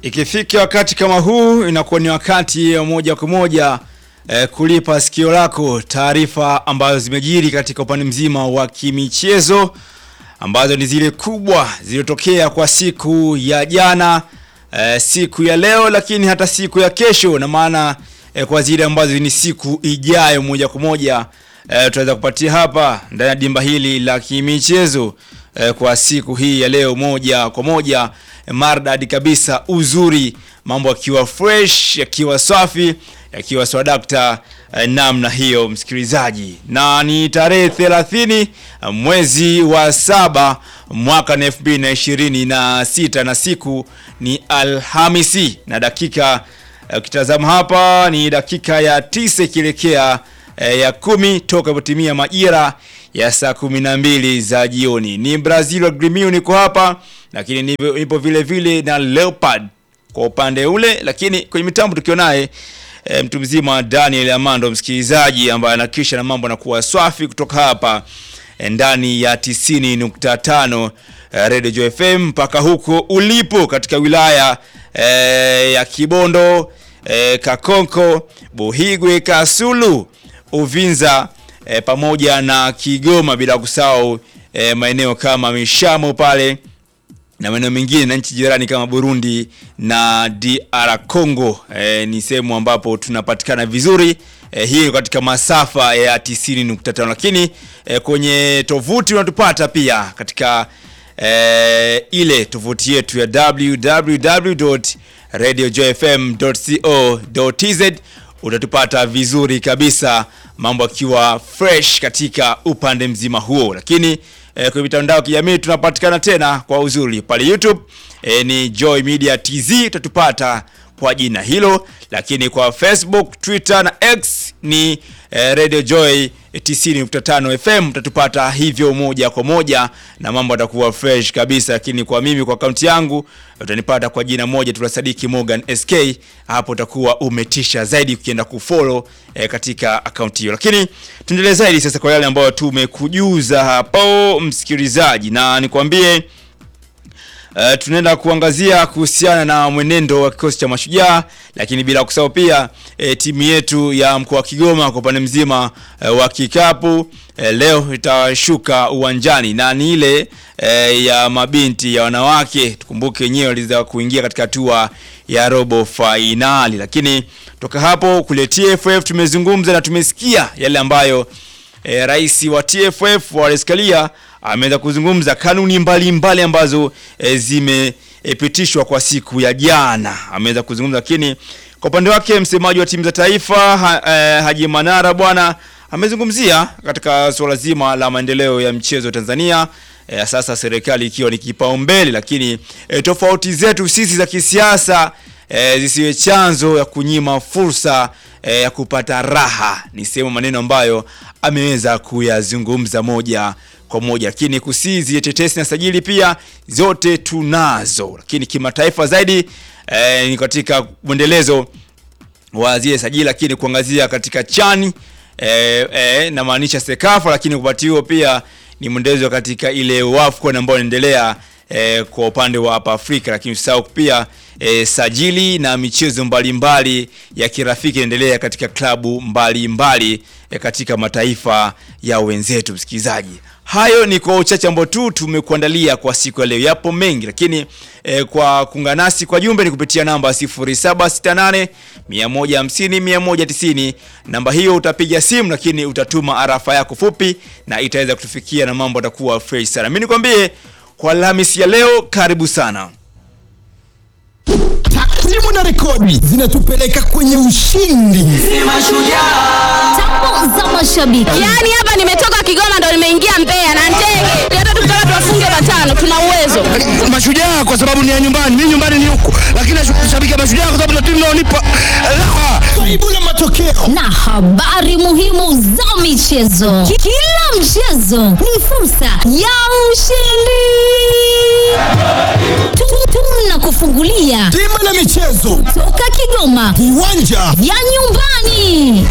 Ikifika wakati kama huu inakuwa ni wakati wa moja kwa moja eh, kulipa sikio lako taarifa ambazo zimejiri katika upande mzima wa kimichezo ambazo ni zile kubwa zilizotokea kwa siku ya jana eh, siku ya leo, lakini hata siku ya kesho, na maana eh, kwa zile ambazo ni siku ijayo moja kwa moja eh, tutaweza kupatia hapa ndani ya dimba hili la kimichezo eh, kwa siku hii ya leo moja kwa moja eh, mardadi kabisa, uzuri, mambo yakiwa fresh, yakiwa safi, yakiwa swadakta eh, namna hiyo, msikilizaji, na ni tarehe 30 mwezi wa saba mwaka na 2026 na siku ni Alhamisi na dakika ukitazama hapa ni dakika ya tisa ikielekea eh, ya kumi toka ipotimia majira ya saa kumi na mbili za jioni. Ni Brazil wa Gremio niko hapa, lakini nipo, nipo vile vile na Leopard kwa upande ule, lakini kwenye mitambo tukiwa naye e, mtu mzima Daniel Amando, msikilizaji ambaye anakisha na mambo anakuwa swafi kutoka hapa e, ndani ya 90.5 e, Radio Joy FM mpaka huko ulipo katika wilaya e, ya Kibondo e, Kakonko, Buhigwe, Kasulu, Uvinza e, pamoja na Kigoma, bila kusahau e, maeneo kama Mishamo pale na maeneo mengine na nchi jirani kama Burundi na DR Congo. E, ni sehemu ambapo tunapatikana vizuri e, hii katika masafa ya 90.5, lakini e, kwenye tovuti unatupata pia katika e, ile tovuti yetu ya www.radiojoyfm.co.tz utatupata vizuri kabisa, mambo akiwa fresh katika upande mzima huo, lakini E, kwenye mitandao ya kijamii tunapatikana tena kwa uzuri pale YouTube e, ni Joy Media TZ utatupata kwa jina hilo, lakini kwa Facebook, Twitter na X ni e, Radio Joy 90.5 FM utatupata hivyo moja kwa moja na mambo yatakuwa fresh kabisa. Lakini kwa mimi kwa akaunti yangu utanipata kwa jina moja tu la Sadiki Morgan SK, hapo utakuwa umetisha zaidi ukienda kufollow e, katika akaunti hiyo. Lakini tuendelee zaidi sasa kwa yale ambayo tumekujuza hapo msikilizaji, na nikwambie Uh, tunaenda kuangazia kuhusiana na mwenendo wa kikosi cha Mashujaa, lakini bila kusahau pia e, timu yetu ya mkoa wa Kigoma kwa upande mzima e, wa kikapu e, leo itashuka uwanjani na ni ile e, ya mabinti ya wanawake. Tukumbuke wenyewe waliweza kuingia katika hatua ya robo fainali, lakini toka hapo kule TFF tumezungumza na tumesikia yale ambayo e, rais wa TFF Wallace Karia ameweza kuzungumza kanuni mbalimbali mbali ambazo e, zimepitishwa e, kwa siku ya jana. Ameweza kuzungumza, lakini kwa upande wake msemaji wa timu za taifa ha, e, Haji Manara bwana amezungumzia katika suala zima la maendeleo ya mchezo Tanzania. E, sasa serikali ikiwa ni kipaumbele, lakini e, tofauti zetu sisi za kisiasa e, zisiwe chanzo ya kunyima fursa e, ya kupata raha. Ni sehemu maneno ambayo ameweza kuyazungumza moja kwa moja, lakini kusizi tetesi na sajili pia zote tunazo, lakini kimataifa zaidi e, ni katika mwendelezo wa zile sajili, lakini kuangazia katika chani e, e, namaanisha Sekafa, lakini kupati huo pia ni mwendelezo katika ile WAFCON ambayo inaendelea e, kwa upande wa hapa Afrika, lakini usahau pia e, sajili na michezo mbalimbali mbali ya kirafiki inaendelea katika klabu mbalimbali mbali, e, katika mataifa ya wenzetu. Msikilizaji, hayo ni kwa uchache ambao tu tumekuandalia kwa siku ya leo. Yapo mengi lakini e, kwa kuungana nasi kwa jumbe ni kupitia namba 0768 150 190. Namba hiyo utapiga simu, lakini utatuma arafa yako fupi na itaweza kutufikia na mambo atakuwa fresh sana. Mimi nikwambie kwa Alhamisi ya leo, karibu sana. Takwimu na rekodi zinatupeleka kwenye ushindi. Tamu za mashabiki. Yaani hapa nimetoka Kigoma ndo nimeingia Mbeya na ndege. Hata tukitaka tuwafunge matano tuna uwezo. Mashujaa kwa sababu ni ya nyumbani, mimi nyumbani ni huku, lakini nashabikia Mashujaa kwa sababu ndio timu inaonipa raha. Karibu na matokeo na habari muhimu za michezo. Ki- Kila mchezo ni fursa ya ushindi. Tu- Tunakufungulia timu na michezo, toka Kigoma viwanja vya nyumbani.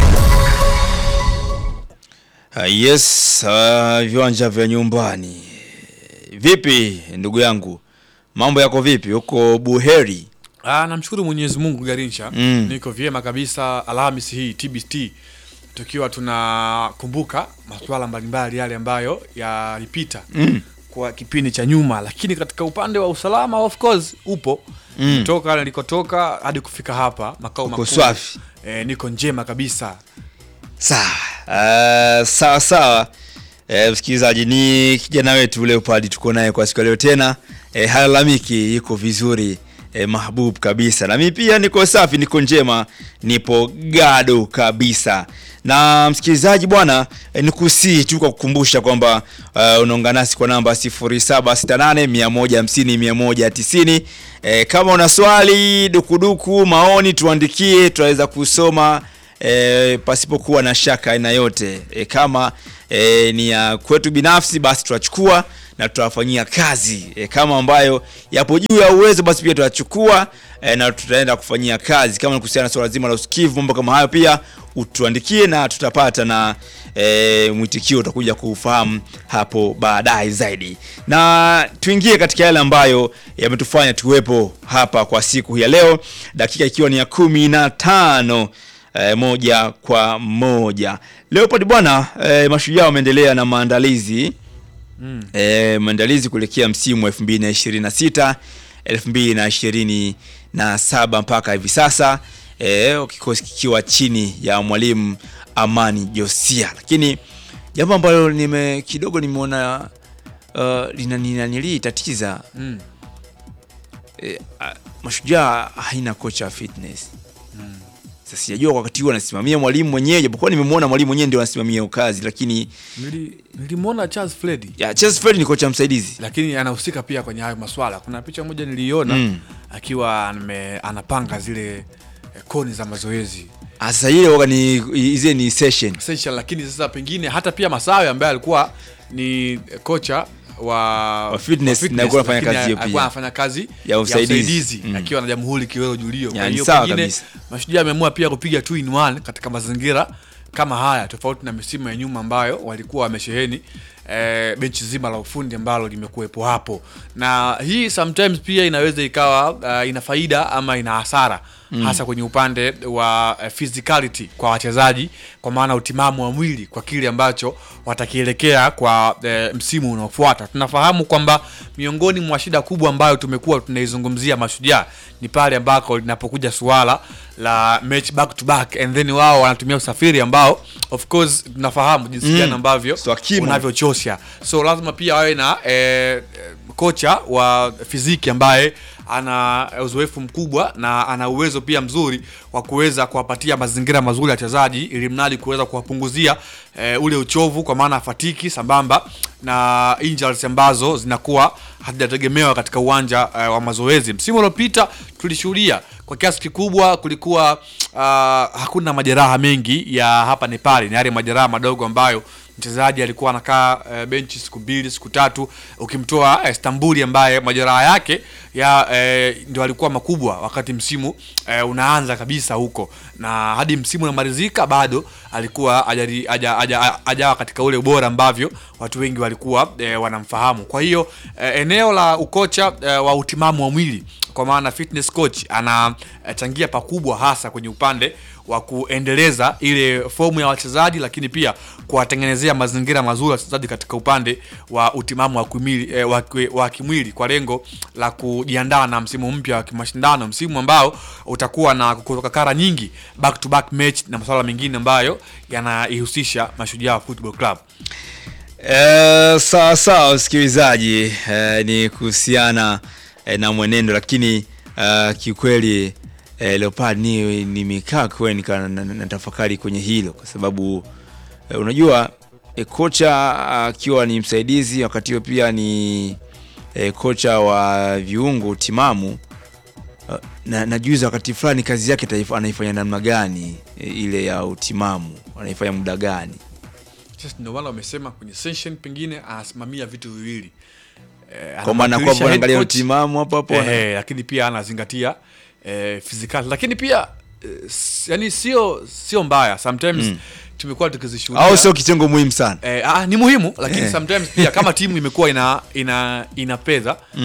Uh, yes, uh, viwanja vya nyumbani. Vipi ndugu yangu, mambo yako vipi huko Buheri? Ah, namshukuru Mwenyezi Mungu Garincha. Mm. Niko vyema kabisa Alhamisi hii TBT tukiwa tunakumbuka masuala mbalimbali yale ambayo yalipita Mm. kwa kipindi cha nyuma, lakini katika upande wa usalama of course upo Mm. toka nilikotoka hadi kufika hapa makao Uko makuu. swafi. Eh, niko njema kabisa. Sawa uh, sawa sawa. Eh, msikilizaji, ni kijana wetu Leopard tuko naye kwa siku ya leo tena. Eh, halalamiki, yuko vizuri eh, mahbub kabisa, na mimi pia niko safi, niko njema, nipo gado kabisa. Na msikilizaji bwana, eh, nikusii tu kwa kukumbusha kwamba uh, unaungana nasi kwa namba 0768 150 190. Eh, kama una swali, dukuduku, maoni, tuandikie, tutaweza kusoma e, pasipokuwa na shaka aina yote e, kama e, ni ya kwetu binafsi basi tutachukua na tutawafanyia kazi e, kama ambayo yapo juu ya uwezo basi pia tutachukua e, na tutaenda kufanyia kazi kama ni kuhusiana na swala zima la usikivu mambo kama hayo pia utuandikie na tutapata na e, mwitikio utakuja kuufahamu hapo baadaye zaidi na tuingie katika yale ambayo yametufanya tuwepo hapa kwa siku hii ya leo dakika ikiwa ni ya kumi na tano eh, moja kwa moja. Leopard bwana, eh, mashujaa wameendelea na maandalizi mm. eh, maandalizi kuelekea msimu wa 2026 2027 mpaka hivi sasa eh, kikosi kikiwa chini ya mwalimu Amani Josia, lakini jambo ambalo nime kidogo nimeona uh, linanilii tatiza Mm. eh, ah, mashujaa haina kocha wa fitness sasa sijajua kwa wakati huu anasimamia mwalimu mwenyewe, japokuwa nimemwona mwalimu mwenyewe ndio anasimamia hiyo kazi, lakini Nili- Nilimwona Charles Freddy ya Chelsea Fred ni kocha msaidizi. lakini anahusika pia kwenye hayo maswala. Kuna picha moja niliiona Mm. akiwa ame, anapanga zile eh, koni za mazoezi Ah, Sasa ile waga ni hizi ni session. essential, lakini sasa pengine hata pia Masawe ambaye alikuwa ni kocha wa, Wa fitness, na alikuwa anafanya lakini kazi hiyo alikuwa pia. anafanya kazi Ya usaidizi. Mm. akiwa na Jamhuri Kiwelo Julio. Kwa Ya, ni hiyo sawa pengine kabisa. Mashujaa ameamua pia kupiga two in one katika mazingira kama haya, tofauti na misimu ya nyuma ambayo walikuwa wamesheheni eh, benchi zima la ufundi ambalo limekuwepo hapo, na hii sometimes pia inaweza ikawa uh, ina faida ama ina hasara mm. hasa kwenye upande wa uh, physicality kwa wachezaji, kwa maana utimamu wa mwili kwa kile ambacho watakielekea kwa eh, msimu unaofuata. Tunafahamu kwamba miongoni mwa shida kubwa ambayo tumekuwa tunaizungumzia Mashujaa ni pale ambako linapokuja suala la match back to back and then wao wanatumia usafiri ambao of course tunafahamu jinsi Mm. gani ambavyo Swakimo. unavyochosha, so lazima pia wawe na eh, eh, kocha wa fiziki ambaye ana uzoefu mkubwa na ana uwezo pia mzuri wa kuweza kuwapatia mazingira mazuri ya wachezaji ili mradi kuweza kuwapunguzia eh, ule uchovu kwa maana fatiki sambamba na injuries ambazo zinakuwa hazijategemewa katika uwanja eh, wa mazoezi. Msimu uliopita tulishuhudia kwa kiasi kikubwa kulikuwa uh, hakuna majeraha mengi ya hapa na pale, ni yale majeraha madogo ambayo mchezaji alikuwa anakaa uh, benchi siku mbili siku tatu, ukimtoa uh, Stambuli ambaye majeraha yake ya uh, ndio alikuwa makubwa wakati msimu uh, unaanza kabisa huko, na hadi msimu unamalizika bado alikuwa hajari- haja- haja- hajawa katika ule ubora ambavyo watu wengi walikuwa uh, wanamfahamu. Kwa hiyo uh, eneo la ukocha uh, wa utimamu wa mwili kwa maana fitness coach anachangia pakubwa hasa kwenye upande wa kuendeleza ile fomu ya wachezaji, lakini pia kuwatengenezea mazingira mazuri wachezaji katika upande wa utimamu wa kimwili, eh, wa, ki- wa kimwili kwa lengo la kujiandaa na msimu mpya wa kimashindano, msimu ambao utakuwa na kutoka kara nyingi back to back match na masuala mengine ambayo yanaihusisha Mashujaa Football Club. Eh, sawa sawa msikilizaji, eh, ni kuhusiana eh, na mwenendo, lakini eh, kiukweli eh, Leopard ni nimekaa kweli nika na- na- natafakari kwenye hilo kwa sababu eh, unajua eh, kocha akiwa ni msaidizi wakati huo pia ni eh, kocha wa viungo timamu eh, na najuza wakati fulani kazi yake taifa- anaifanya namna gani eh, ile ya utimamu anaifanya muda gani Sasa ndio maana wamesema kwenye session pengine anasimamia vitu viwili eh, kwa maana anamwakilisha kwamba head anaangalia coach, utimamu hapo hapo ana- eh, lakini pia anazingatia eh, physical lakini pia eh, s- yani sio sio mbaya sometimes tumekuwa tukizishuhudia au sio kitengo muhimu sana Eh, ah, ni muhimu lakini Eh. sometimes pia kama timu imekuwa ina ina ina fedha Mm.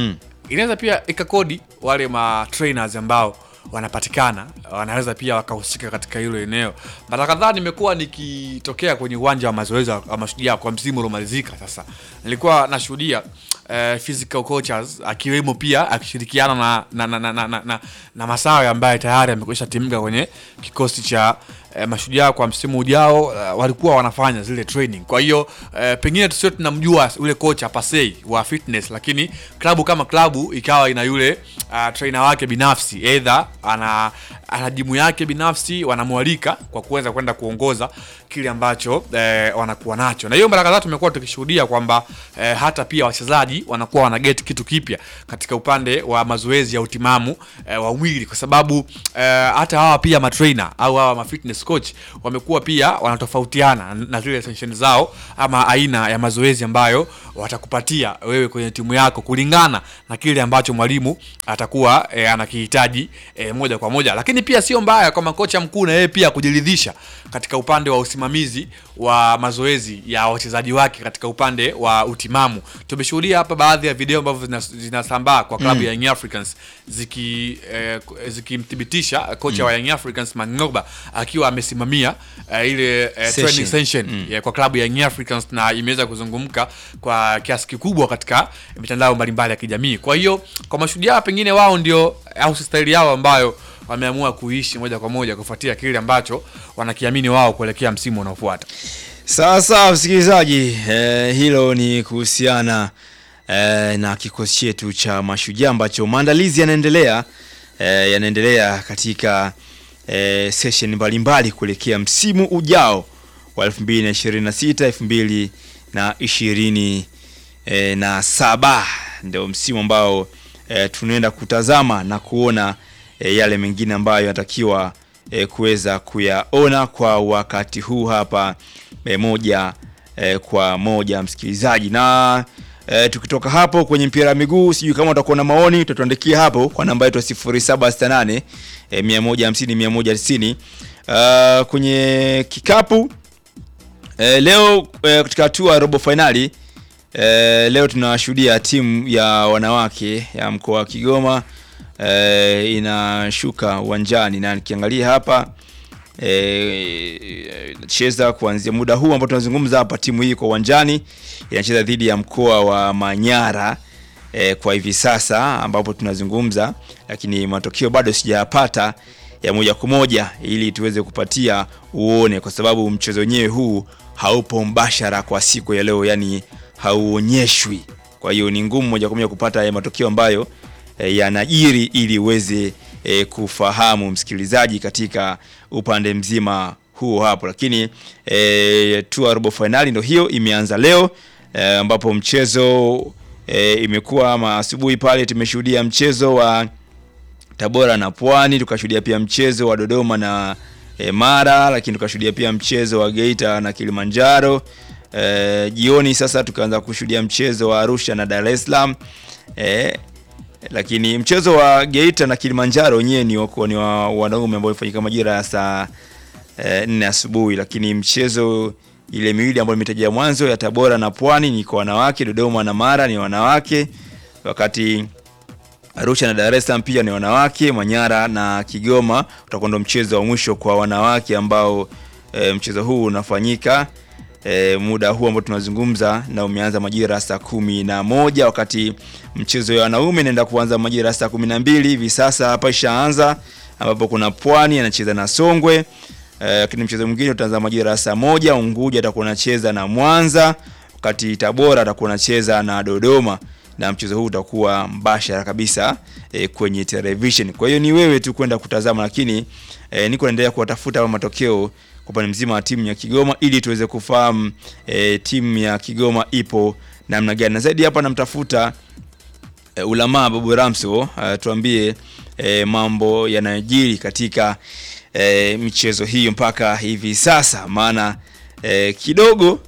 inaweza pia ikakodi wale ma trainers ambao wanapatikana wanaweza pia wakahusika katika hilo eneo. Mara kadhaa nimekuwa nikitokea kwenye uwanja wa mazoezi wa Mashujaa kwa msimu uliomalizika. Sasa nilikuwa nashuhudia eh, physical coaches akiwemo pia akishirikiana na na, na, na, na, na, na, na Masawe ambaye tayari amekwisha timika kwenye kikosi cha eh, Mashujaa kwa msimu ujao. eh, walikuwa wanafanya zile training. Kwa hiyo eh, pengine tusio tunamjua ule kocha pasei wa fitness, lakini klabu kama klabu ikawa ina yule uh, trainer wake binafsi either ana ana jimu yake binafsi wanamwalika kwa kuweza kwenda kuongoza kile ambacho eh, wanakuwa nacho, na hiyo mara kadhaa tumekuwa tukishuhudia kwamba eh, hata pia wachezaji wanakuwa wana get kitu kipya katika upande wa mazoezi ya utimamu eh, wa mwili, kwa sababu eh, hata hawa pia matrainer au hawa ma fitness coach wamekuwa pia wanatofautiana na zile session zao ama aina ya mazoezi ambayo watakupatia wewe kwenye timu yako kulingana na kile ambacho mwalimu atakuwa e, anakihitaji e, moja kwa moja. Lakini pia sio mbaya kwa makocha mkuu na yeye pia kujiridhisha katika upande wa usimamizi wa mazoezi ya wachezaji wake katika upande wa utimamu. Tumeshuhudia hapa baadhi ya video ambavyo zina- zinasambaa kwa klabu ya Young Africans ziki eh, zikimthibitisha kocha wa Young Africans Mangoba akiwa amesimamia eh, ile eh, Session. training session ya kwa klabu ya Young Africans na imeweza kuzungumka kwa kiasi kikubwa katika mitandao mbalimbali ya kijamii. Kwa hiyo kwa mashujaa pengine wao ndio au staili yao ambayo wameamua kuishi moja kwa moja kufuatia kile ambacho wanakiamini wao kuelekea msimu unaofuata. Sasa msikilizaji, eh, hilo ni kuhusiana eh, na kikosi chetu cha Mashujaa ambacho maandalizi yanaendelea eh, yanaendelea katika eh, session mbalimbali kuelekea msimu ujao wa 2026 2027 eh, na saba ndio msimu ambao eh, tunaenda kutazama na kuona eh, yale mengine ambayo yanatakiwa eh, kuweza kuyaona kwa wakati huu hapa eh, moja eh, kwa moja msikilizaji na eh, tukitoka hapo kwenye mpira wa miguu sijui kama utakuwa na maoni utatuandikia hapo kwa namba yetu ya 0768 eh, 150 190 uh, kwenye kikapu eh, leo eh, katika hatua ya robo fainali eh, leo tunashuhudia timu ya wanawake ya mkoa wa Kigoma eh, inashuka uwanjani na nikiangalia hapa eh, inacheza kuanzia muda huu ambao tunazungumza hapa, timu hii kwa uwanjani inacheza dhidi ya mkoa wa Manyara eh, kwa hivi sasa ambapo tunazungumza, lakini matokeo bado sijayapata ya moja kwa moja ili tuweze kupatia uone, kwa sababu mchezo wenyewe huu haupo mbashara kwa siku ya leo, yani hauonyeshwi. Kwa hiyo ni ngumu moja kwa moja kupata ya matokeo ambayo e, yanajiri ili uweze e, kufahamu msikilizaji katika upande mzima huo hapo, lakini e, tu robo finali ndio hiyo imeanza leo e, ambapo mchezo e, imekuwa ama asubuhi pale tumeshuhudia mchezo wa Tabora na Pwani, tukashuhudia pia mchezo wa Dodoma na e, Mara, lakini tukashuhudia pia mchezo wa Geita na Kilimanjaro. E, jioni sasa tukaanza kushuhudia mchezo wa Arusha na Dar es Salaam. E, lakini mchezo wa Geita na Kilimanjaro wenyewe ni wako ni wa wanaume ambao ulifanyika majira ya saa e, nne asubuhi, lakini mchezo ile miwili ambayo nimetaja mwanzo ya Tabora na Pwani ni kwa wanawake, Dodoma na Mara ni wanawake, wakati Arusha na Dar es Salaam pia ni wanawake, Manyara na Kigoma utakuwa ndo mchezo wa mwisho kwa wanawake ambao e, mchezo huu unafanyika e, muda huu ambao tunazungumza na umeanza majira ya saa kumi na moja wakati mchezo ya wanaume inaenda kuanza majira ya saa kumi na mbili hivi sasa hapa ishaanza, ambapo kuna Pwani anacheza na Songwe e, lakini mchezo mwingine utaanza majira ya saa moja. Unguja atakuwa anacheza na Mwanza, wakati Tabora atakuwa anacheza na Dodoma na mchezo huu utakuwa mbashara kabisa e, kwenye television. Kwa hiyo ni wewe tu kwenda kutazama, lakini e, niko naendelea kuwatafuta hapa matokeo kwa upande mzima wa timu ya Kigoma ili tuweze kufahamu e, timu ya Kigoma ipo namna gani, na zaidi hapa namtafuta e, Ulamaa Babu Ramso e, tuambie e, mambo yanayojiri katika e, michezo hiyo mpaka hivi sasa, maana e, kidogo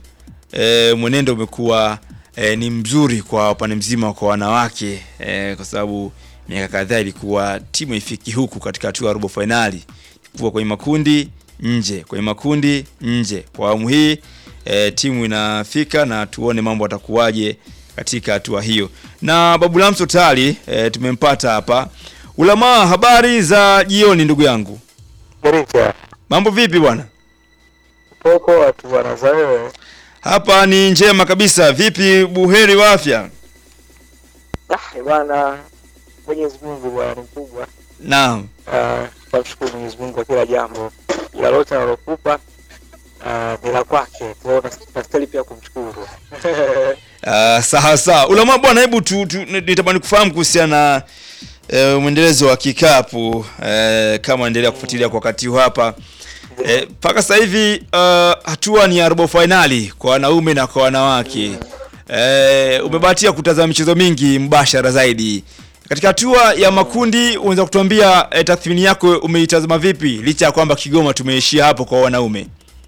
e, mwenendo umekuwa e, ni mzuri kwa upande mzima kwa wanawake e, kwa sababu miaka kadhaa ilikuwa timu ifiki huku katika hatua ya robo fainali, kuwa kwenye makundi nje, kwenye makundi nje. Kwa awamu hii e, timu inafika na tuone mambo atakuwaje katika hatua hiyo. Na Babu Lamso tayari e, tumempata hapa. Ulamaa, habari za jioni ndugu yangu, Garicha, mambo vipi bwana? poko watu bwana za wewe. Hapa ni njema kabisa. Vipi, buheri wa afya? Ah, bwana Mwenyezi Mungu bwana ni mkubwa. Naam. Ah, tunamshukuru Mwenyezi Mungu kwa kila jambo. Ila lote analokupa ah, ni la kwake. Kwa hiyo nastahili pia kumshukuru. Uh, sawa sawa. Ulamaa bwana, hebu tu, tu nitamani kufahamu kuhusiana na eh, mwendelezo wa kikapu eh, kama endelea kufuatilia kwa wakati huu hapa mpaka sasa hivi uh, hatua ni ya robo fainali kwa wanaume na kwa wanawake. Eh, umebahatia kutazama michezo mingi mbashara zaidi. Katika hatua ya makundi unaweza kutuambia eh, tathmini yako umeitazama vipi licha ya kwamba Kigoma tumeishia hapo kwa wanaume?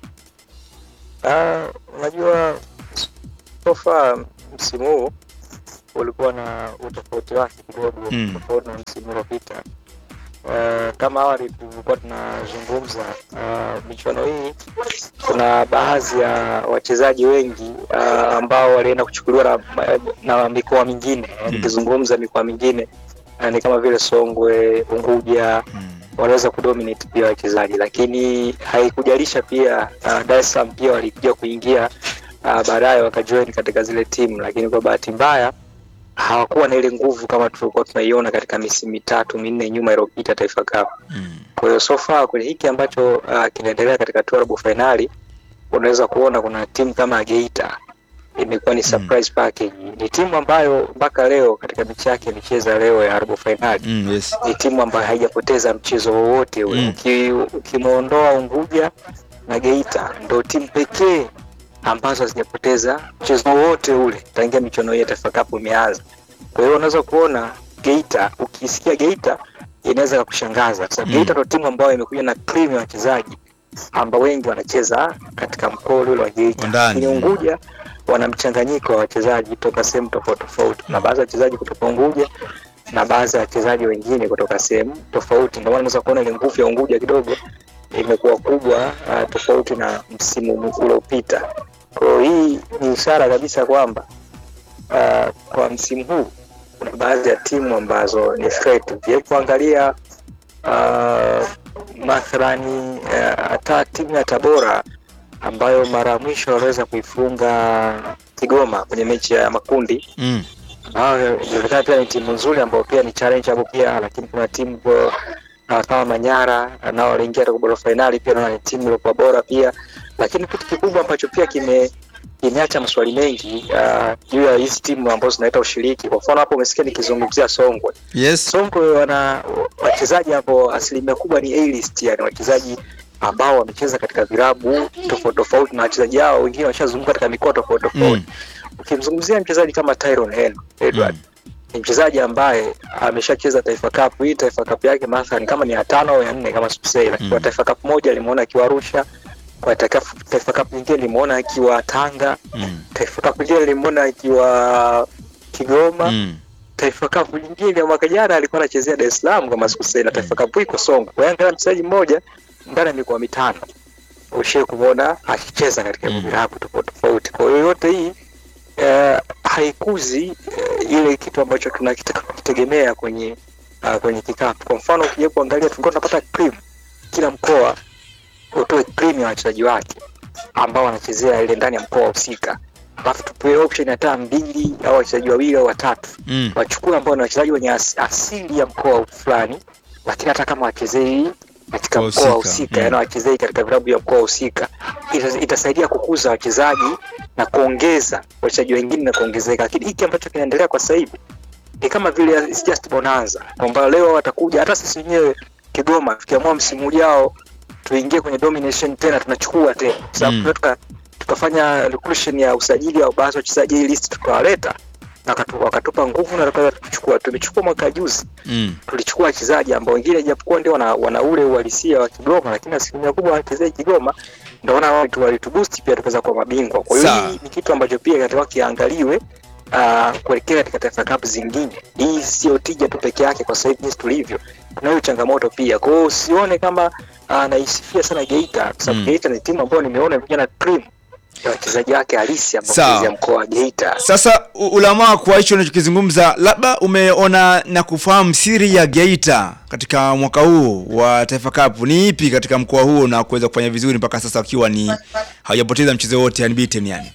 Ah, unajua so far msimu huu ulikuwa na utofauti wake kidogo Mm. tofauti na msimu uliopita. Uh, kama awali tulikuwa tunazungumza uh, michuano hii kuna baadhi ya wachezaji wengi uh, ambao walienda kuchukuliwa na, na mikoa mingine mm. nikizungumza mikoa mingine uh, ni kama vile Songwe, Unguja wanaweza kudominate pia wachezaji, lakini haikujalisha pia uh, Dar es Salaam pia walikuja kuingia uh, baadaye wakajoin katika zile timu, lakini kwa bahati mbaya hawakuwa na ile nguvu kama tulikuwa tunaiona katika misimu mitatu minne nyuma iliyopita Taifa Cup. Kwa hiyo so far kwenye hiki ambacho uh, kinaendelea katika hatua ya robo fainali, unaweza kuona kuna timu kama Geita imekuwa ni surprise package. Ni timu ambayo mpaka leo katika mechi yake imecheza leo ya robo fainali Mm, yes. ni timu ambayo haijapoteza mchezo wowote ule. Mm. Uki- Ukimwondoa Unguja na Geita, ndo timu pekee ambazo hazijapoteza mchezo wowote ule tangia michuano hii ya Taifa Cup imeanza. Kwa hiyo unaweza kuona Geita, ukisikia Geita inaweza kukushangaza kwa sababu Mm. Geita ndo timu ambayo imekuja na cream ya wachezaji ambao wengi wanacheza katika mkoa ule wa Geita. Wa ndani. Lakini Unguja wana mchanganyiko wa wachezaji kutoka sehemu tofauti tofauti. Kuna baadhi ya wachezaji kutoka Unguja na baadhi ya wachezaji wengine kutoka sehemu tofauti. Ndio maana unaweza kuona ile nguvu ya Unguja kidogo imekuwa kubwa uh, tofauti na msimu uliopita. Kwa hiyo hii ni ishara kabisa kwamba uh, kwa msimu huu kuna baadhi ya timu ambazo ni threat. Ukija kuangalia uh, mathalani uh, hata timu ya Tabora ambayo mara ya mwisho waliweza kuifunga Kigoma kwenye mechi ya makundi Mm. nao inaonekana pia ni timu nzuri ambayo pia ni challenge hapo pia, lakini kuna timu kwa- uh, kama Manyara uh, nao waliingia katika robo fainali pia, naona ni timu iliyokuwa bora pia, lakini kitu kikubwa ambacho pia kime kimeacha maswali mengi uh, juu ya hizi timu ambazo zinaleta ushiriki. Kwa mfano hapo umesikia nikizungumzia Songwe. Yes. Songwe wana wachezaji ambao asilimia kubwa ni A-list, yani wachezaji ambao wamecheza katika vilabu tofauti tofauti, na wachezaji hao wengine washazunguka katika mikoa tofauti tofauti. Ukimzungumzia mchezaji kama Tyron Hen Edward ni mchezaji ambaye ameshacheza Taifa Cup. Hii Taifa Cup yake mathalan kama ni ya tano au ya nne kama sikusei, lakini kwa Taifa Cup moja alimuona akiwa Arusha, kwa Taifa Taifa Cup nyingine limuona akiwa Tanga, Mm. Taifa Cup nyingine limuona akiwa Kigoma Mm. Taifa Cup nyingine ya mwaka jana alikuwa anachezea Dar es Salaam kama sikusei, na Taifa Cup iko Songwe. Kwa hiyo angalia mchezaji mmoja ndani ya mikoa mitano ushie kumwona akicheza katika Mm. vilabu tofauti tofauti. Kwa hiyo yote hii eh, haikuzi eh, ile kitu ambacho tunakitaka kukitegemea kwenye uh, kwenye kikapu. Kwa mfano ukija kuangalia, tulikuwa tunapata cream kila mkoa utoe cream ya wachezaji wake ambao wanachezea ile ndani ya mkoa husika, alafu tupewe option hata mbili au wachezaji wawili au watatu Mm. wachukue ambao ni wachezaji wenye as, asili ya mkoa fulani, lakini hata kama wachezei katika Mkoa mkoa husika, husika, mm. yaani wachezei katika vilabu ya mkoa husika, ita, itasaidia kukuza wachezaji na kuongeza wachezaji wengine na kuongezeka. Lakini hiki ambacho kinaendelea kwa sasa hivi ni kama vile it's just bonanza, kwamba leo watakuja, hata sisi wenyewe Kigoma tukiamua msimu ujao tuingie kwenye domination tena, tunachukua tena kwa sababu Mm. mm. tuka, tukafanya recruitment ya usajili au baadhi ya wachezaji hii list tukawaleta na wakatu- wakatupa nguvu na tukaweza kuchukua. Tumechukua mwaka juzi Mm. tulichukua wachezaji ambao wengine japokuwa ndio wana, wana ule uhalisia wa Kigoma, lakini asilimia kubwa wanachezea Kigoma, ndio wana watu walituboost pia tukaweza kuwa mabingwa. Kwa hiyo Sawa. hii ni kitu ambacho pia kinatakiwa kiangaliwe uh, kuelekea katika Taifa Cup zingine. Hii sio tija tu peke yake, kwa sasa hivi jinsi tulivyo, tunayo changamoto pia. Kwa hiyo usione kama uh, naisifia sana Geita, kwa sababu Mm. Geita ni timu ambayo nimeona imekuja na cream ya wachezaji wake halisi ambao Sawa. wanachezea mkoa wa Geita. Sasa u- ulamaa kwa hicho unachokizungumza, labda umeona na kufahamu siri ya Geita katika mwaka huu wa Taifa Cup ni ipi katika mkoa huo na kuweza kufanya vizuri mpaka sasa wakiwa ni hawajapoteza mchezo wote unbeaten yani.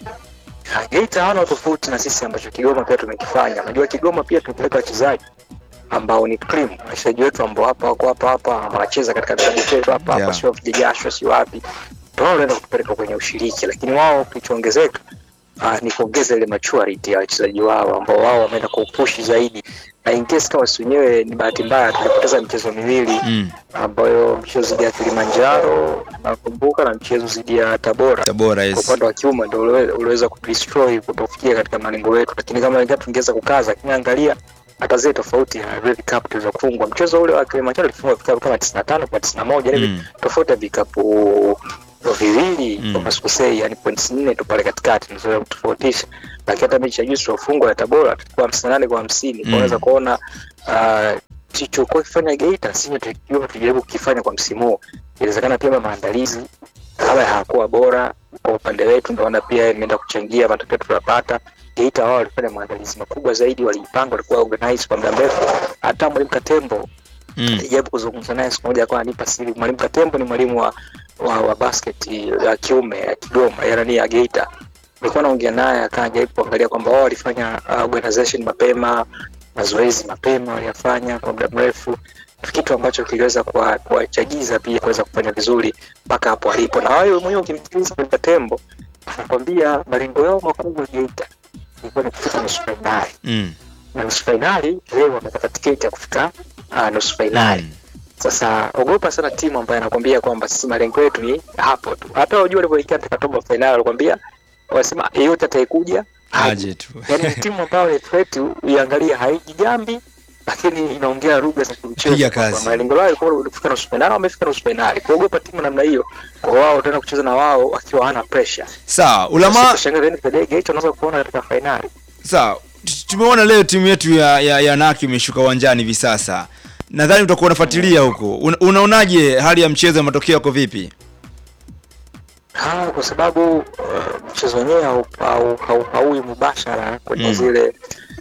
Ha, Geita hawana tofauti na sisi ambacho Kigoma pia tumekifanya. Unajua Kigoma pia tumepeleka wachezaji ambao ni cream, wachezaji wetu ambao hapa wako hapa hapa wanacheza katika klabu chetu hapa hapa, Yeah. sio vijajasho, si wapi, ndio wao wanaenda kutupeleka kwenye ushiriki, lakini wao kilichoongezeka uh, ni kuongeza ile maturity ya wachezaji wao ambao wao wameenda kupush zaidi, na in case kama si wenyewe ni bahati mbaya tulipoteza michezo miwili Mm. ambayo mchezo dhidi ya Kilimanjaro nakumbuka na mchezo dhidi ya Tabora Tabora kwa yes. upande wa kiume ndio uliwe- uliweza kudestroy kutofikia katika malengo yetu, lakini kama ingawa tungeweza kukaza, lakini angalia hata zile tofauti ya Red Cup tuliweza kufungwa. Mchezo ule wa Kilimanjaro tulifungwa vikapu kama 95 kwa 91 hivi Mm. tofauti ya vikapu viwili Mm. kama sikusei, yani points nne tu pale katikati ndio kutofautisha, lakini hata mechi ya juzi tulifungwa ya Tabora tulikuwa 58 kwa 50 Mm. kwa unaweza kuona uh, tulichokuwa kifanya Geita sisi tukiwa tujaribu kukifanya kwa msimu huu. Inawezekana pia maandalizi kama hayakuwa bora kwa upande wetu, ndio maana pia imeenda kuchangia matokeo tuliyopata. Geita wao walifanya maandalizi makubwa zaidi, walipanga, walikuwa organized kwa muda mrefu. Hata mwalimu Katembo Mm. nilijaribu kuzungumza naye siku moja, akawa ananipa siri. Mwalimu Katembo ni mwalimu wa, wa, wa basket ya kiume ya Kigoma, ya nani ya Geita. Nilikuwa naongea naye, akawa anajaribu kuangalia kwamba wao walifanya uh, organization mapema, mazoezi mapema waliyafanya kwa muda mrefu, kitu ambacho kiliweza kuwa- kuwachagiza pia kuweza kufanya vizuri mpaka hapo alipo. Na wewe mwenyewe ukimsikiliza Mwalimu Katembo anakwambia malengo yao makubwa Geita ilikuwa ni kufika nusu fainali Mm. na nusu fainali leo wamepata tiketi ya kufika uh, nusu fainali. Mm. Sasa ogopa sana timu ambayo anakwambia kwamba sisi malengo yetu ni hapo tu. Hata wajua walivyoingia katika robo fainali walikwambia wasema yeyote atayekuja aje. Aje tu. Yaani ni timu ambayo ni threat uiangalie haiji jambi lakini inaongea lugha za kimchezo. Piga kwamba kazi. Malengo yao yalikuwa ni kufika nusu fainali, wamefika nusu fainali. Kuogopa timu namna hiyo, kwa wao tena kucheza na wao wakiwa hawana pressure. Sawa, ulama Shangaza ni Fedege hicho unaweza kuona katika fainali. sawa. t- Tumeona leo timu yetu ya ya, ya Naki imeshuka uwanjani hivi sasa. Nadhani utakuwa unafuatilia huko. Una, unaonaje hali ya mchezo na matokeo yako vipi? Ah, kwa sababu uh, mchezo wenyewe hau- hau- hau- haui mubashara kwenye Mm. zile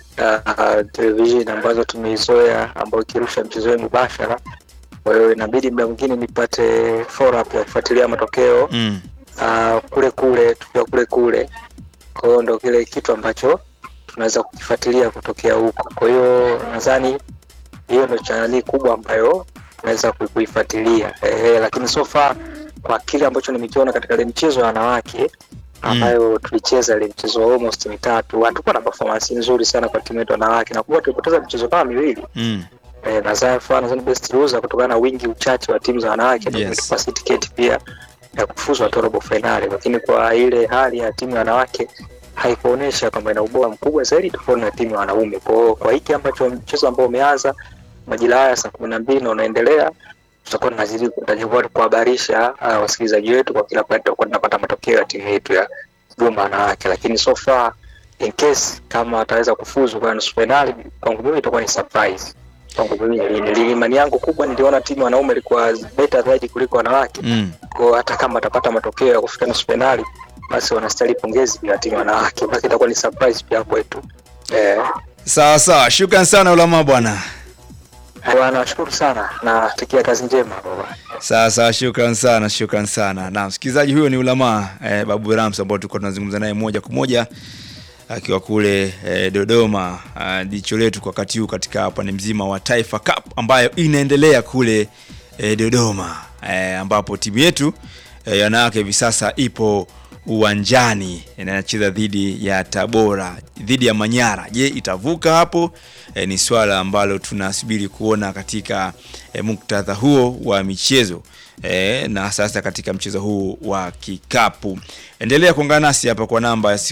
uh, television ambazo tumeizoea ambayo ikirusha mchezo wenyewe mubashara. Kwa hiyo inabidi muda mwingine nipate follow up ya kufuatilia matokeo Mm. uh, kule kule tukiwa kule kule. Kwa hiyo ndo kile kitu ambacho tunaweza kukifuatilia kutokea huko. Kwa hiyo nadhani hiyo ndo chaneli kubwa ambayo tunaweza ku- kuifuatilia eh, lakini so far kwa kile ambacho nimekiona katika ile michezo ya wanawake ambayo tulicheza ile mchezo wa almost mitatu, hatukuwa na performance nzuri sana kwa timu yetu ya wanawake, na kuwa tulipoteza michezo kama miwili Mm. eh, na Zafa nadhani best loser kutokana na wingi uchache wa timu za wanawake ndio Yes. imetupa si tiketi pia ya kufuzu hatua robo finali, lakini kwa ile hali ya timu ya wanawake haikuonyesha kwamba ina ubora mkubwa zaidi tofauti na timu ya wanaume. Kwa hiyo kwa hiki ambacho mchezo ambao umeanza majira haya saa kumi na mbili na unaendelea, tutakuwa tunazidi tutajua kuhabarisha uh, wasikilizaji wetu kwa kila pale tutakuwa tunapata matokeo ya timu yetu ya Kigoma wanawake, lakini so far in case kama wataweza kufuzu kwa nusu finali, kwangu mimi itakuwa ni surprise kwangu mimi. Nili- nili- Imani yangu kubwa niliona timu ya wanaume ilikuwa better zaidi kuliko wanawake Mm. kwa hata kama atapata matokeo ya kufika nusu finali basi wanastahili pongezi pia timu ya wanawake, basi itakuwa ni surprise pia kwetu. Eh, Sawa sawa. Shukran sana ulama bwana. bwana nashukuru sana na takia kazi njema baba. Sawa sawa, shukran sana, shukran sana. Na msikilizaji huyo ni ulama eh, Babu Rams ambao tulikuwa tunazungumza naye moja kwa moja akiwa kule eh, Dodoma. Ah, Jicho letu kwa wakati huu katika upande mzima wa Taifa Cup ambayo inaendelea kule eh, Dodoma eh, ambapo timu yetu eh, ya wanawake hivi sasa ipo uwanjani na inacheza dhidi ya Tabora dhidi ya Manyara. Je, itavuka hapo? E, ni swala ambalo tunasubiri kuona katika e, muktadha huo wa michezo e, na sasa katika mchezo huu wa kikapu. Endelea kuungana nasi hapa kwa namba ya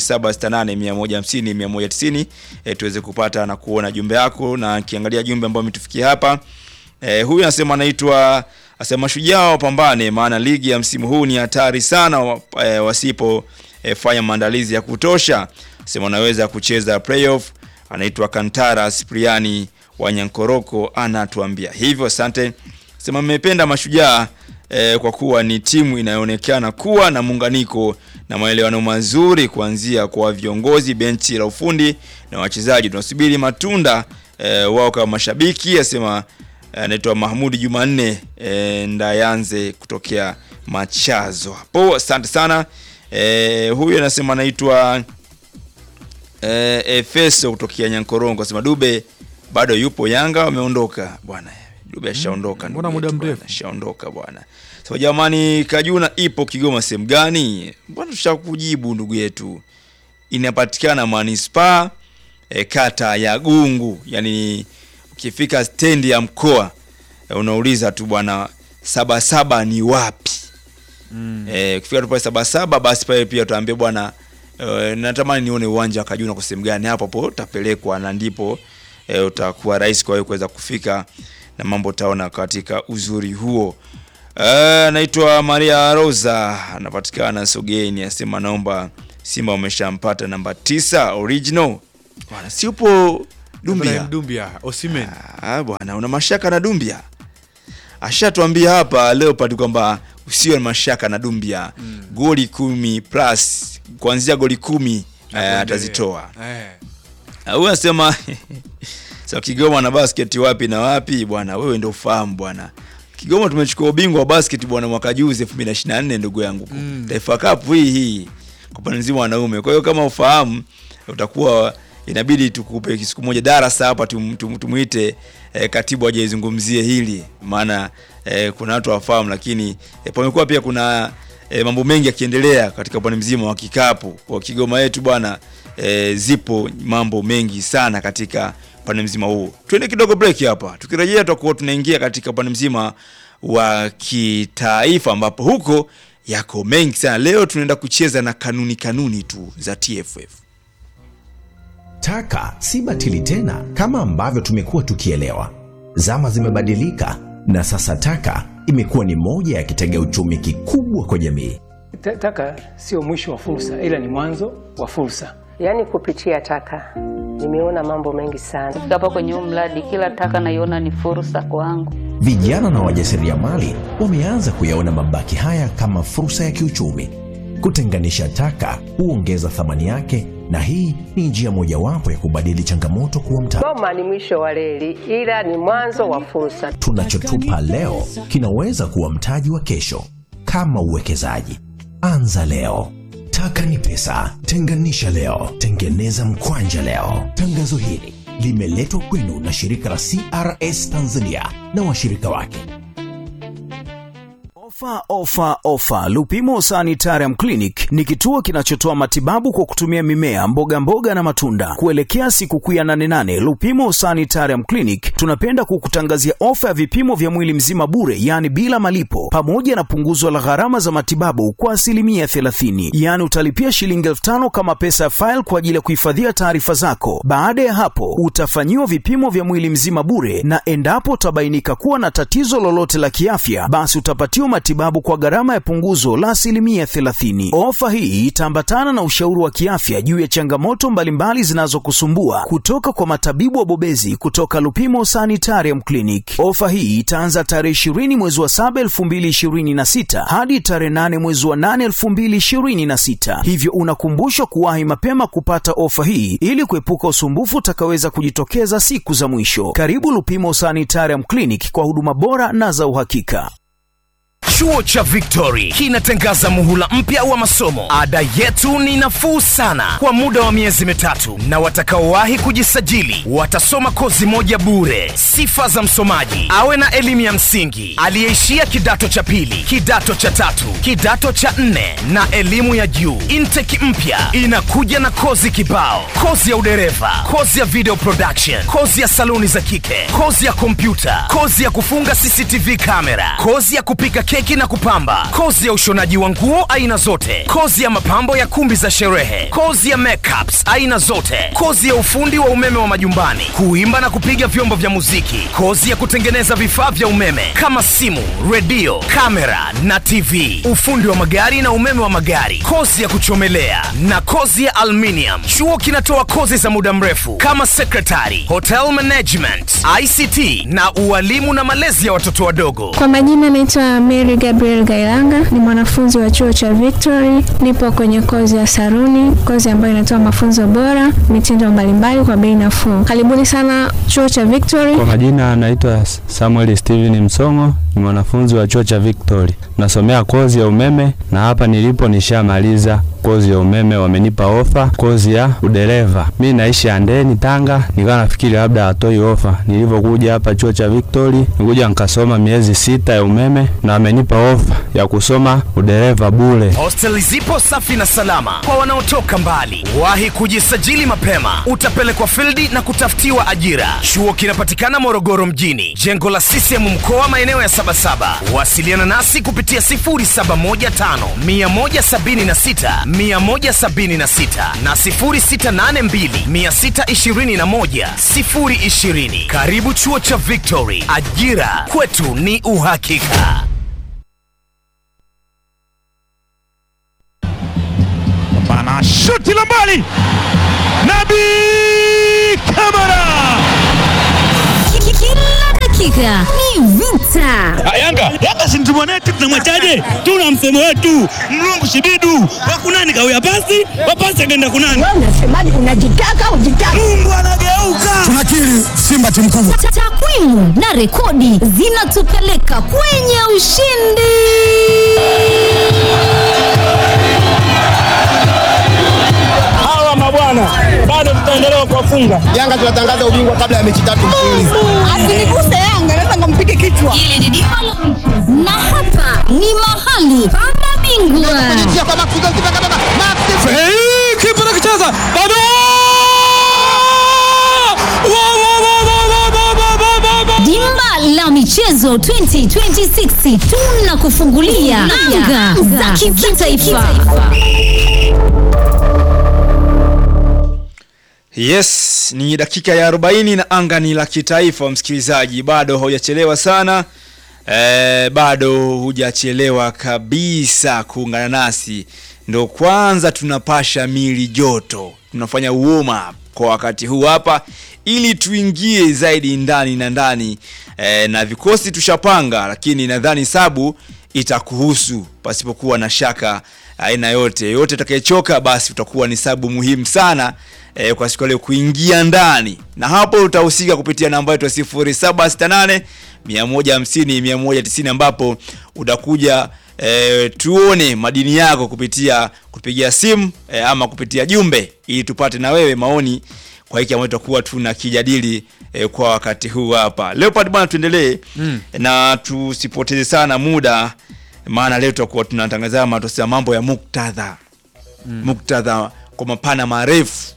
0768150190 e, tuweze kupata na kuona jumbe yako, na kiangalia jumbe ambayo umetufikia hapa e, huyu anasema anaitwa asema shujaa wapambane, maana ligi ya msimu huu ni hatari sana wa- e, wasipo e, fanya maandalizi ya kutosha. Sema anaweza kucheza playoff. Anaitwa Kantara Spriani wa Nyankoroko anatuambia hivyo. Asante. Sema mmependa mashujaa eh, kwa kuwa ni timu inayoonekana kuwa na muunganiko na maelewano mazuri kuanzia kwa viongozi, benchi la ufundi na wachezaji. Tunasubiri matunda eh, wao kama mashabiki, asema anaitwa Mahmudi Jumanne e, Ndayanze kutokea Machazo hapo. Asante sana e, huyu anasema anaitwa e, Efeso kutokea Nyankorongo, asema Dube bado yupo Yanga, wameondoka bwana. Dube ashaondoka, mbona ndugu muda yetu mrefu? bwana, ashaondoka bwana. So jamani, Kajuna ipo Kigoma sehemu gani? Bwana tushakujibu ndugu yetu, inapatikana manispaa e, kata ya Gungu, yani ukifika stendi ya mkoa e, unauliza tu bwana Sabasaba ni wapi? mm. E, ukifika tu pale Sabasaba basi pale pia utaambia bwana e, natamani nione uwanja wa Kajuna kwa sehemu gani, hapo hapo utapelekwa na ndipo e, utakuwa rahisi kwa wewe kuweza kufika na mambo utaona katika uzuri huo. Eh, naitwa Maria Rosa anapatikana Sogeni, asema naomba Simba wameshampata namba tisa original. Bwana si upo Dumbia? Ibrahim Dumbia, Osimhen. Ah, bwana una mashaka na Dumbia? Ashatuambia hapa Leopard kwamba usiwe na mashaka na Dumbia. Goli kumi plus kuanzia goli kumi eh, atazitoa. Eh. Ah, Huyu anasema so Kigoma na basket wapi na wapi bwana, wewe ndio ufahamu bwana. Kigoma tumechukua ubingwa wa basket bwana mwaka juzi 2024 ndugu yangu. Taifa Cup hii hii kwa upande mzima wa wanaume. Kwa hiyo kama ufahamu utakuwa inabidi tukupe siku moja darasa hapa tum, tum, tumuite eh, katibu aje izungumzie hili maana eh, kuna watu wafahamu, lakini eh, pamekuwa pia kuna eh, mambo mengi yakiendelea katika upande mzima wa kikapu kwa Kigoma yetu bwana eh, zipo mambo mengi sana katika upande mzima huu. Tuende kidogo break hapa, tukirejea tutakuwa tunaingia katika upande mzima wa kitaifa ambapo huko yako mengi sana. Leo tunaenda kucheza na kanuni kanuni tu za TFF. Taka si batili tena kama ambavyo tumekuwa tukielewa. Zama zimebadilika na sasa taka imekuwa ni moja ya kitega uchumi kikubwa kwa jamii. Ta- Taka sio mwisho wa fursa, ila ni mwanzo wa fursa. Yaani kupitia taka nimeona mambo mengi sana. Kufika hapa kwenye huu mradi, kila taka naiona ni fursa kwangu. Vijana na wajasiriamali wameanza kuyaona mabaki haya kama fursa ya kiuchumi. Kutenganisha taka huongeza thamani yake, na hii ni njia mojawapo ya kubadili changamoto kuwa mtaji. Goma ni mwisho wa reli, ila ni mwanzo wa fursa. Tunachotupa leo kinaweza kuwa mtaji wa kesho. Kama uwekezaji, anza leo. Taka ni pesa, tenganisha leo, tengeneza mkwanja leo. Tangazo hili limeletwa kwenu na shirika la CRS Tanzania na washirika wake. Ofa, ofa, ofa! Lupimo Sanitarium Clinic ni kituo kinachotoa matibabu kwa kutumia mimea, mboga mboga na matunda. Kuelekea sikukuu ya 88 Lupimo Sanitarium Clinic tunapenda kukutangazia ofa ya vipimo vya mwili mzima bure, yaani bila malipo, pamoja na punguzo la gharama za matibabu kwa asilimia 30, yaani utalipia shilingi elfu tano kama pesa ya faili kwa ajili ya kuhifadhia taarifa zako. Baada ya hapo, utafanyiwa vipimo vya mwili mzima bure, na endapo utabainika kuwa na tatizo lolote la kiafya, basi utapatiwa matibabu kwa gharama ya punguzo la asilimia 30. Ofa hii itaambatana na ushauri wa kiafya juu ya changamoto mbalimbali zinazokusumbua kutoka kwa matabibu wabobezi kutoka Lupimo Sanitarium Clinic. Ofa hii itaanza tarehe 20 mwezi wa 7 2026 hadi tarehe 8 mwezi wa 8 2026, hivyo unakumbushwa kuwahi mapema kupata ofa hii ili kuepuka usumbufu utakaweza kujitokeza siku za mwisho. Karibu Lupimo Sanitarium Clinic kwa huduma bora na za uhakika. Chuo cha Victory kinatangaza muhula mpya wa masomo. Ada yetu ni nafuu sana kwa muda wa miezi mitatu, na watakaowahi kujisajili watasoma kozi moja bure. Sifa za msomaji: awe na elimu ya msingi, aliyeishia kidato cha pili, kidato cha tatu, kidato cha nne na elimu ya juu. Intake mpya inakuja na kozi kibao: kozi ya udereva, kozi ya video production, kozi ya saluni za kike, kozi ya kompyuta, kozi ya kufunga CCTV kamera, kozi ya kupika keki na kupamba, kozi ya ushonaji wa nguo aina zote, kozi ya mapambo ya kumbi za sherehe, kozi ya makeups aina zote, kozi ya ufundi wa umeme wa majumbani, kuimba na kupiga vyombo vya muziki, kozi ya kutengeneza vifaa vya umeme kama simu, redio, kamera na TV, ufundi wa magari na umeme wa magari, kozi ya kuchomelea na kozi ya aluminium. Chuo kinatoa kozi za muda mrefu kama secretary, hotel management, ICT na ualimu na malezi ya watoto wadogo. Kwa majina naitwa Mary Mary Gabriel Gailanga, ni mwanafunzi wa chuo cha Victory. Nipo kwenye kozi ya saruni, kozi ambayo inatoa mafunzo bora, mitindo mbalimbali kwa bei nafuu. Karibuni sana chuo cha Victory. Kwa majina anaitwa Samuel Steven Msongo, ni mwanafunzi wa chuo cha Victory. Nasomea kozi ya umeme na hapa nilipo nishamaliza kozi ya umeme, wamenipa ofa kozi ya udereva. Mi naishi Andeni, Tanga, nikawa nafikiri labda hatoi ofa. Nilivyokuja hapa chuo cha Victory, nikuja nikasoma miezi sita ya umeme na wamenipa ofa ya kusoma udereva bure. Hosteli zipo safi na salama kwa wanaotoka mbali. Wahi kujisajili mapema, utapelekwa fildi na kutafutiwa ajira. Chuo kinapatikana Morogoro mjini, jengo la CCM mkoa, maeneo ya Sabasaba. Wasiliana nasi kupitia 0715 176 176 na 0682 621 020. Karibu chuo cha Victory, ajira kwetu ni uhakika. Bana shuti la mbali, Nabi Kamara. Kila dakika ni vita. Ah, Yanga Yanga si mtu mwanetu, tunamwachaje? Tuna msemo wetu mlungu shibidu wakunani kawia pasi wapasi akaenda kunani. Wewe unasemaje? Unajitaka ujitaka. Mungu anageuka. Tunakiri Simba timu kubwa. Ta- Takwimu na rekodi zinatupeleka kwenye ushindi. Hawa mabwana bado tutaendelea kuwafunga. Yanga tunatangaza ubingwa kabla ya mechi tatu mfululizo. Asiniguse Yanga, naweza nikampige kichwa. Hili ni dimba la na hapa ni mahali pa mabingwa. Hey, kipa anakicheza bado Dimba la michezo 2026 tunakufungulia anga za kimataifa. Yes, ni dakika ya 40 na anga ni la kitaifa msikilizaji, bado haujachelewa sana e, bado hujachelewa kabisa kuungana nasi. Ndo kwanza tunapasha mili joto, tunafanya warm up kwa wakati huu hapa ili tuingie zaidi ndani na ndani e, na vikosi tushapanga, lakini nadhani sabu itakuhusu pasipokuwa na shaka aina yote. Yote atakayechoka basi utakuwa ni sabu muhimu sana e, kwa siku ya leo kuingia ndani, na hapo utahusika kupitia namba yetu ya 0768 150 190 ambapo utakuja e, tuone madini yako kupitia kupigia simu e, ama kupitia jumbe ili tupate na wewe maoni kwa hiki ambacho tutakuwa tuna kijadili e, kwa wakati huu hapa. Leopard bwana, tuendelee Mm. na tusipoteze sana muda, maana leo tutakuwa tunatangaza matokeo mambo ya muktadha Mm. muktadha kwa mapana marefu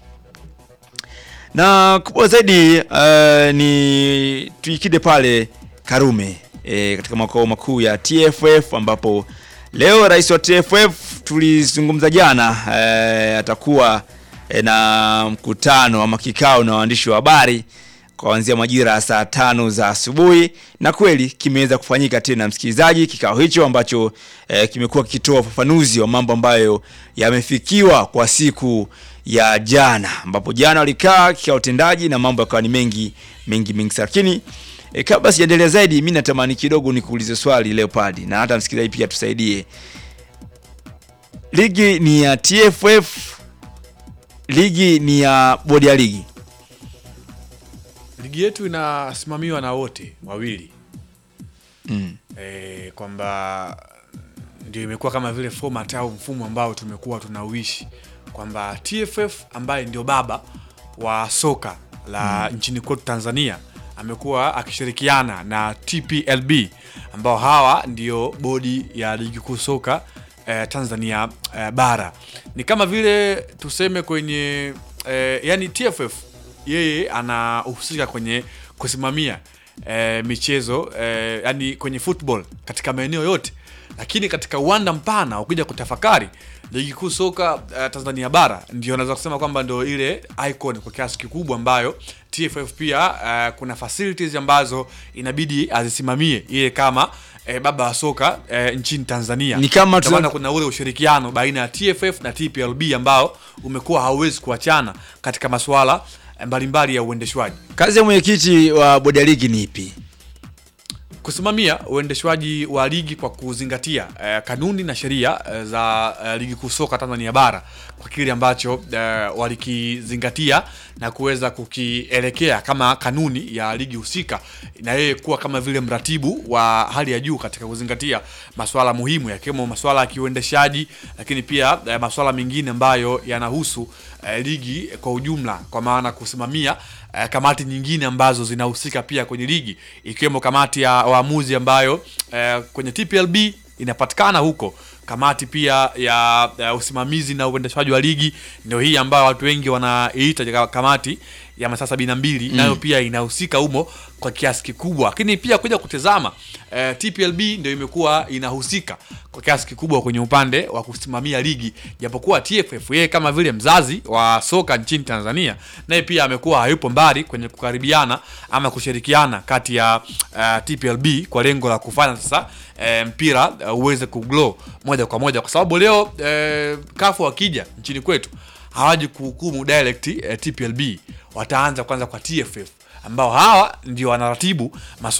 na kubwa zaidi uh, ni tuikide pale Karume e, katika makao makuu ya TFF ambapo leo rais wa TFF tulizungumza jana e, atakuwa e, na mkutano ama kikao na waandishi wa habari kuanzia majira ya saa tano za asubuhi na kweli kimeweza kufanyika tena msikilizaji kikao hicho ambacho eh, kimekuwa kikitoa ufafanuzi wa mambo ambayo yamefikiwa kwa siku ya jana ambapo jana walikaa kikao tendaji na mambo yakawa ni mengi mengi mengi sana lakini eh, kabla sijaendelea zaidi mi natamani kidogo nikuulize swali leopadi na hata msikilizaji pia tusaidie ligi ni ya tff ligi ni ya bodi ya ligi ligi yetu inasimamiwa na wote wawili mm. e, kwamba ndio imekuwa kama vile format au mfumo ambao tumekuwa tunauishi kwamba TFF ambaye ndio baba wa soka la Mm. nchini kwetu Tanzania amekuwa akishirikiana na TPLB ambao hawa ndio bodi ya ligi kuu soka eh, Tanzania eh, bara. Ni kama vile tuseme kwenye eh, yani TFF yeye anahusika kwenye kusimamia eh, michezo eh, yani kwenye football katika maeneo yote, lakini katika uwanda mpana ukija kutafakari ligi kuu soka uh, Tanzania bara ndio naweza kusema kwamba ndio ile icon kwa kiasi kikubwa ambayo TFF pia uh, kuna facilities ambazo inabidi azisimamie ile kama eh, baba wa soka eh, nchini Tanzania. Ni kama Ndio tuna- maana kuna ule ushirikiano baina ya TFF na TPLB ambao umekuwa hauwezi kuachana katika masuala eh, mbalimbali ya uendeshwaji. kazi ya mwenyekiti wa bodi ya ligi ni ipi kusimamia uendeshwaji wa ligi kwa kuzingatia eh, kanuni na sheria eh, za eh, ligi kuu soka Tanzania bara kwa kile ambacho eh, walikizingatia na kuweza kukielekea kama kanuni ya ligi husika, na yeye kuwa kama vile mratibu wa hali ya juu katika kuzingatia masuala muhimu yakiwemo masuala ya kiuendeshaji, lakini pia eh, masuala mengine ambayo yanahusu eh, ligi kwa ujumla, kwa maana kusimamia eh, kamati nyingine ambazo zinahusika pia kwenye ligi ikiwemo kamati ya waamuzi ambayo eh, kwenye TPLB inapatikana huko kamati pia ya, ya usimamizi na uendeshaji wa ligi ndio hii ambayo watu wengi wanaiita kamati ya masaa sabini na mbili Mm. nayo pia inahusika humo kwa kiasi kikubwa, lakini pia kuja kutazama eh, TPLB ndio imekuwa inahusika kwa kiasi kikubwa kwenye upande wa kusimamia ligi, japokuwa TFF yeye kama vile mzazi wa soka nchini Tanzania naye pia amekuwa hayupo mbali kwenye kukaribiana ama kushirikiana kati ya uh, TPLB kwa lengo la kufanya sasa eh, mpira uh, uweze kuglow moja kwa moja, kwa sababu leo eh, kafu wakija nchini kwetu hawaji kuhukumu direct eh, TPLB, wataanza kwanza kwa TFF ambao hawa ndio wanaratibu masuala